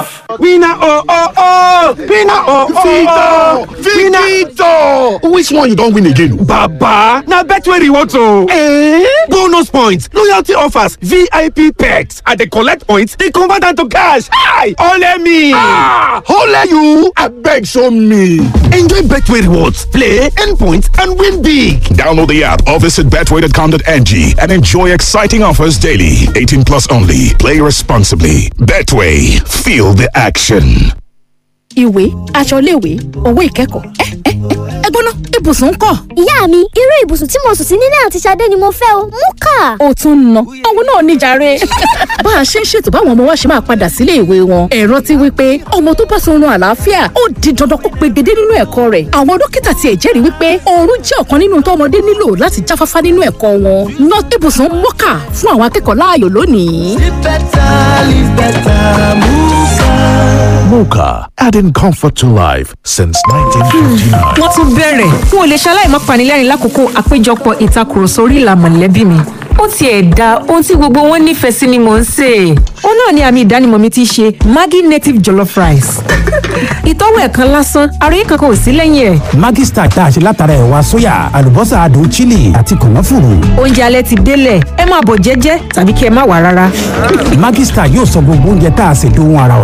off. Winner oh oh oh! Winner oh oh oh! Victor! Which one you don win again? Baba! Na Betway rewards o! Eh? Bonus points, loyalty offers, VIP perks. I dey collect points, dey convert am to cash. Hi! Ole me! Ah! Ole you! Abeg show me! Enjoy Betway rewards, play, earn points, and win big. Download the app or visit betway.com.ng and enjoy exciting offers daily. 18 plus only. Play responsibly. Betway. Feel the action. ìwé aṣọ iléèwé owó ìkẹ́kọ̀ọ́ ẹ ẹ ẹ gbóná ibùsùn ń kọ́. ìyá mi irú ibùsùn tí mo sùn sí nílé àti Ṣadé ni mo fẹ́ o mú kà. ó tún ń ná òun náà níjàre. bá a ṣe ń ṣètò báwọn ọmọ wa ṣe máa padà sílé ìwé wọn ẹ̀rọ ti wí pé ọmọ tó bá sunrun àlàáfíà ó di dandan kó pegedé nínú ẹ̀kọ́ rẹ̀ àwọn dókítà tiẹ̀ jẹ́rìí wípé oorun jẹ́ ọ̀kan nínú tó ọmọdé nílò láti jáfáfá nínú ẹ̀kọ́ wọn ná ibùsùn mọ́kà fún àwọn akẹ́kọ̀ọ́ láàyò lónìí. Live better, live better, Muka. Mocha, adding comfort to life since 1959. wọ́n tún bẹ̀rẹ̀ n ò lè ṣaláì má panilẹ́rìn lákòókò àpéjọpọ̀ ìtakùrọ̀sọ orí ìlà mọ̀lẹ́bí mi ó tiẹ̀ da ohun tí gbogbo wọn nífẹ̀ẹ́ sí ni mò ń sè é ó náà ni àmì ìdánimọ̀ mi ti ṣe Maggi native jollof rice ìtọ́wò ẹ̀kan lásán àròyé kankan ò sí lẹ́yìn ẹ̀ Maggi Star tá a ṣe látara ẹ̀wà sóyà àlùbọ́sà adùn chili àti kànáfùrù. oúnjẹ alẹ́ ti délẹ̀ ẹ máa bọ̀ jẹ́jẹ́ tàbí kí ẹ má wà rárá. Maggi Star yóò sọ gbogbo oúnjẹ tá a ṣe dóhun ara